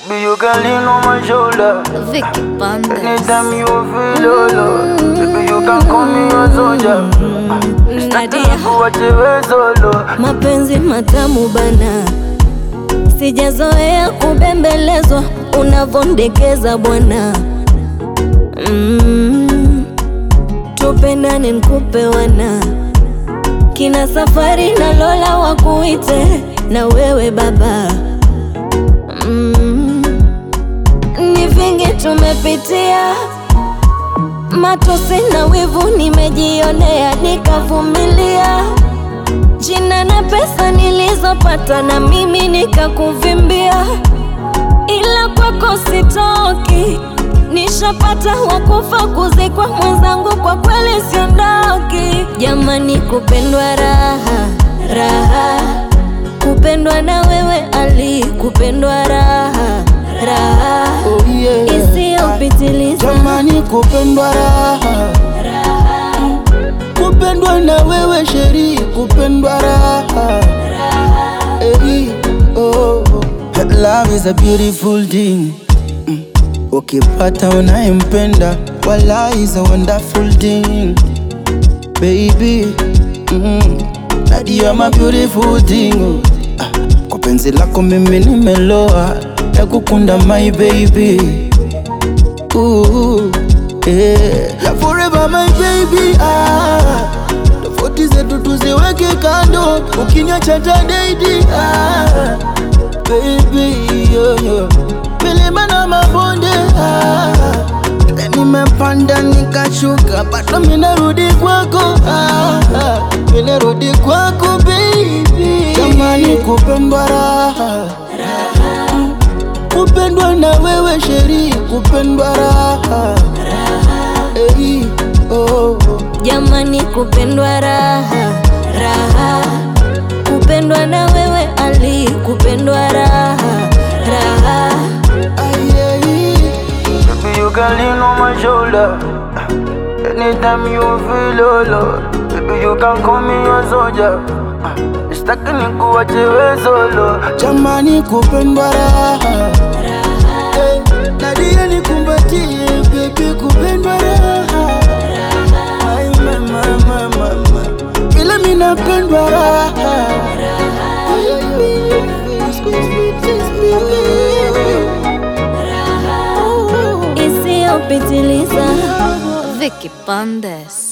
Be you can lean on my shoulder. Vicky Bandes. Anytime you feel low, low. Baby, you can call me a soldier. Nadia, Kuache we solo. mapenzi matamu bana, sijazoea kubembelezwa unavondekeza bwana. Mm, tupendane nkupe wana kina safari na Lola wakuite na wewe baba. Mm, ni vingi tumepitia matosi na wivu nimejionea, nikavumilia. Jina na pesa nilizopata na mimi nikakuvimbia, ila kwako sitoki. Nishapata wakufa kuzikwa mwenzangu, kwa kweli siondoki. Jamani, kupendwa raha raha, kupendwa na wewe Ali, kupendwa raha raha Oh yeah. isiyopitiliza Jamani, kupendwa raha, kupendwa na wewe sheri, kupendwa raha. Hey, oh. Love is a beautiful thing. Mm. Ukipata unayempenda, wala is a wonderful thing. Baby, mm. Nadia, you're my beautiful thing. oh. Ah, Kwa penzi lako mimi nimeloa, ya kukunda my baby. Ooh, yeah. Forever my baby ah. Tofauti zetu tuziweke kando, ukiniacha tadaidi ah. Baby yo, yo. Milima na mabonde ah. Nimepanda nikashuka, bado minarudi kwako ah. Minarudi kwako baby. Jamani kupendwa raha kupendwa na wewe sheri, kupendwa raha hey, oh. Jamani, kupendwa raha raha, kupendwa na wewe Ali, kupendwa raha raha. Ay, ay, Baby, you can lean on my shoulder. Anytime you feel low, low. Baby, you can call me a soldier. Sitaki nikuache we solo. jamani kupendwa raha hey, Nadia nikumbatie baby, kupendwa raha Ay, mama, mama, mama. vile minapendwa raha Ay, ay, ay, ay. Squeeze me, tease me, baby. Isiyopitiliza Vicky Bandes.